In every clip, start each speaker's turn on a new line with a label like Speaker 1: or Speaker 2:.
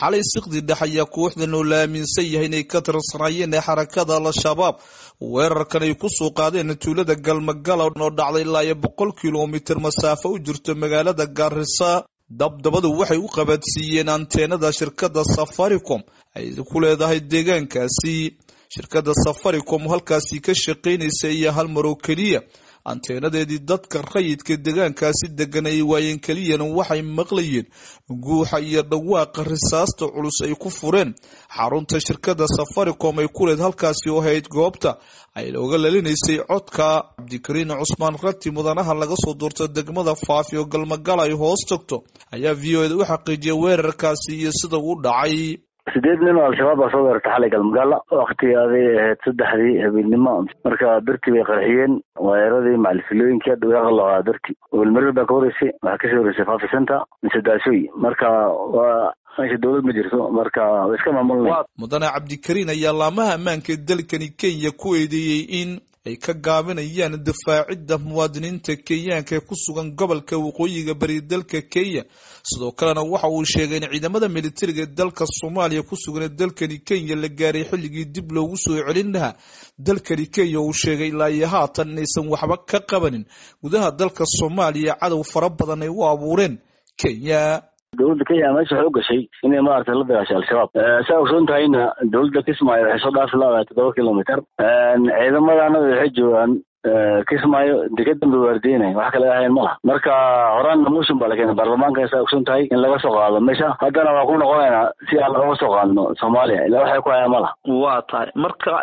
Speaker 1: xalay siqdi dhex ayaa kooxdan oo la aaminsan yahay inay ka tirsanaayeen ee xarakada al-shabaab weerarkan ay kusoo qaadeen tuulada galmagala oo dhacday ilaa iyo boqol kilomitir masaafo u jirto magaalada gaarisa dabdabadu waxay u qabaadsiiyeen anteenada shirkadda safaricom ay ku leedahay deegaankaasi shirkadda safaricom halkaasi ka shaqaynaysa iyo hal mar oo keliya anteenadeedii dadka rayidka deegaankaasi degan ay waayeen keliyana waxay maqlayeen guuxa iyo dhawaaqa risaasta culus ay ku fureen xarunta shirkadda safaricom ay ku leed halkaasi oo hayd goobta ay looga lalinaysay codka cabdikariin cusmaan rati mudanaha laga soo duurta degmada faafi oo galmagala ay hoos tagto ayaa v o eda u xaqiijiyay weerarkaasi iyo sida uu dhacay
Speaker 2: sideed nin oo al-shabaab baa soo weerartay xalay galmagaala waktigaaday ahayd saddexdii habeenimo marka dartii bay qarxiyeen waayaradii macalifilooyinkii hadda way qalooaa darti welmarir baa ka horeysay waxaa kasii horeysay fafi center mise daasooy marka waa meesha dowlad ma jirto marka way iska maamulnay
Speaker 1: mudane cabdikariin ayaa laamaha ammaanka dalkani kenya ku eedeeyey in ay ka gaabinayaan difaacidda muwaadiniinta kenyaanka ee ku sugan gobolka waqooyiga bari dalka kenya sidoo kalena waxa uu sheegay in ciidamada militariga ee dalka soomaaliya ku sugan ee dalkani kenya la gaaray xilligii dib loogu soo celin lahaa dalkani kenya uu sheegay ilaa iyo haatan inaysan waxba ka qabanin gudaha dalka soomaaliya cadow fara badan ay u abuureen kenya
Speaker 2: dowladda kenya meesha waxay u gashay inay maaragtay la dagaashay al-shabaab saa ogsoon tahayna dowladda kismaayo waxay soo dhaafi laadahay toddoba kilomitr ciidamadaana waxay joogaan kismaayo dega dambe waardiyenay wax kale ahayn ma laha marka horaanna motion baa la keenay baarlamaanka saa ogsoon tahay in laga soo qaado meesha haddana waa ku noqonaynaa si aan looga soo qaadno soomaaliya ilaa waxay ku hayaan ma laha
Speaker 3: waa tahay marka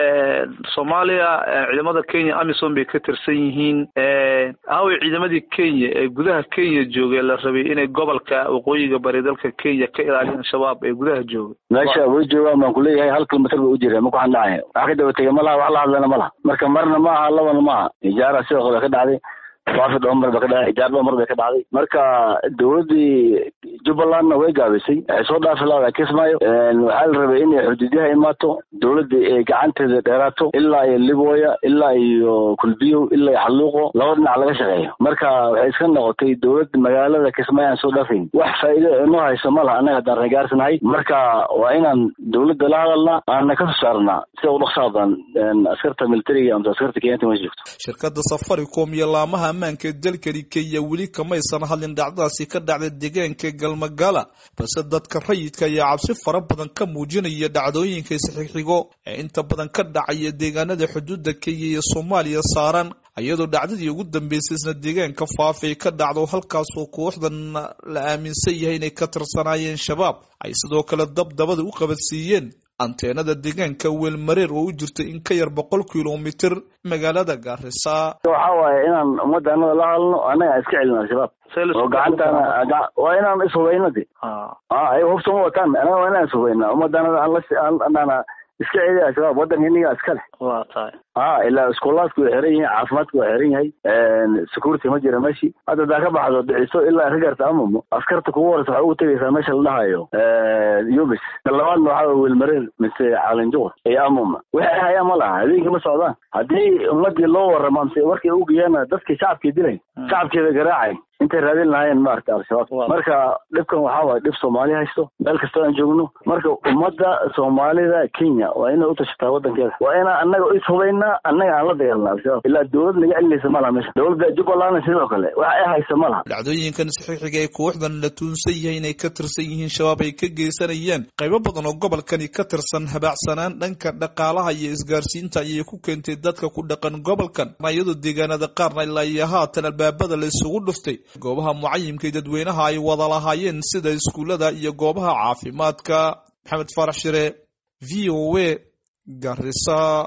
Speaker 3: soomaaliya ciidamada kenya amisom bay ka tirsan yihiin aaway ciidamadii kenya ee gudaha kenya joogay la rabay inay gobolka waqooyiga bari dalka kenya ka ilaaliyaan shabaab ee gudaha joogay
Speaker 2: meesha way joogaan baan kuleeyahay hal kilomitr ba u jira ma ku xandhacaya wax ka daba tegay ma laha wax la hadlana ma laha marka marna ma aha laba maaha ijaara sidoo kale ka dhacday waafi dhomar ba ka dhacday ijaar dhomar bay ka dhacday marka dowladdii jubbalandna way gaabisay waxay soo dhaafi laada kismaayo waxaa la rabay inay xuduudyaha imaato dowladda ay gacanteeda dheeraato ilaa iyo libooya ilaa iyo kulbiyow ilaa iyo xalluuqo laba dhinac laga shaqeeyo marka waxay iska noqotay dowladda magaalada kismaayo aan soo dhaafayn wax faa'iido inoo hayso ma laha annaga haddaan reegaarsanahay marka waa inaan dowladda la hadalnaa aana ka soo saarnaa sida u dhaqsaabaan askarta militariga amse askarta kenyanta ma joogto
Speaker 1: shirkadda safaricom iyo laamaha ammaanka dalkani kenya weli kamaysan hadlin dhacdadaasi ka dhacda deegaanka galmagala balse dadka rayidka ayaa cabsi fara badan ka muujinaya dhacdooyinka isxixigo ee inta badan ka dhacaya deegaanada xuduudda kenya iyo soomaaliya saaran iyadoo dhacdadii ugu dambeysay isna deegaanka faafay ka dhacdo halkaasoo kooxdan la aaminsan yahay inay ka tirsanaayeen shabaab ay sidoo kale dabdabada u qabadsiiyeen anteenada deegaanka weelmareer oo u jirta in ka yar boqol kilomitr magaalada gaarisa
Speaker 2: waxa waaye inaan ummadda anada la hadalno annaga iska celin al-shabaab oo gacantaana waa inaan ishubayno de ayaga hubta ma wataan anaga waa inaan ishubayna ummadda anada aanana iska celi al-shabaab waddanka iniga iska leh
Speaker 3: waa tahay
Speaker 2: a ilaa iskoolaadku waa xiran yahay caafimaadku waa xiran yahay security ma jira meeshii hadda hadaa ka baxdo dhiciso ilaa ka garta amamo askarta kugu horeysa waxaa ugu tegaysaa meesha la dhahayo yubis labaadna waxaa welmareer mise caalinjuqur iyo amama waxay hayaan ma laha habeenkii ma socdaan haddii ummadii loo warramo mise warkay ugeeyaan dadkii shacabkii dilay shacabkeeda garaacay intay raadin lahaayeen maaragta al-shabaab marka dhibkan waxaa waay dhib soomaali haysto meel kastoo aan joogno marka ummadda soomaalida kenya waa inay u tashataa waddankeeda waa inaa annaga ishubaynaa annaga aan la dagaalna al-shabaab ilaa dowlad naga celinaysa ma laha meesha dowladda jubbalandna sidoo kale wax ay haysa ma laha
Speaker 1: dhacdooyinkan saxiixiga ee kooxdan la tuunsan yahay inay ka tirsan yihiin shabaab ay ka geysanayaan qaybo badan oo gobolkani ka tirsan habaacsanaan dhanka dhaqaalaha iyo isgaarsiinta ayay ku keentay dadka ku dhaqan gobolkan iyadoo deegaanada qaarna ilaa iyo haatan albaabada la isugu dhuftay goobaha mucayimka dadweynaha ay wada lahaayeen sida iskuullada iyo goobaha caafimaadka maxamed faarax shire v o a garisa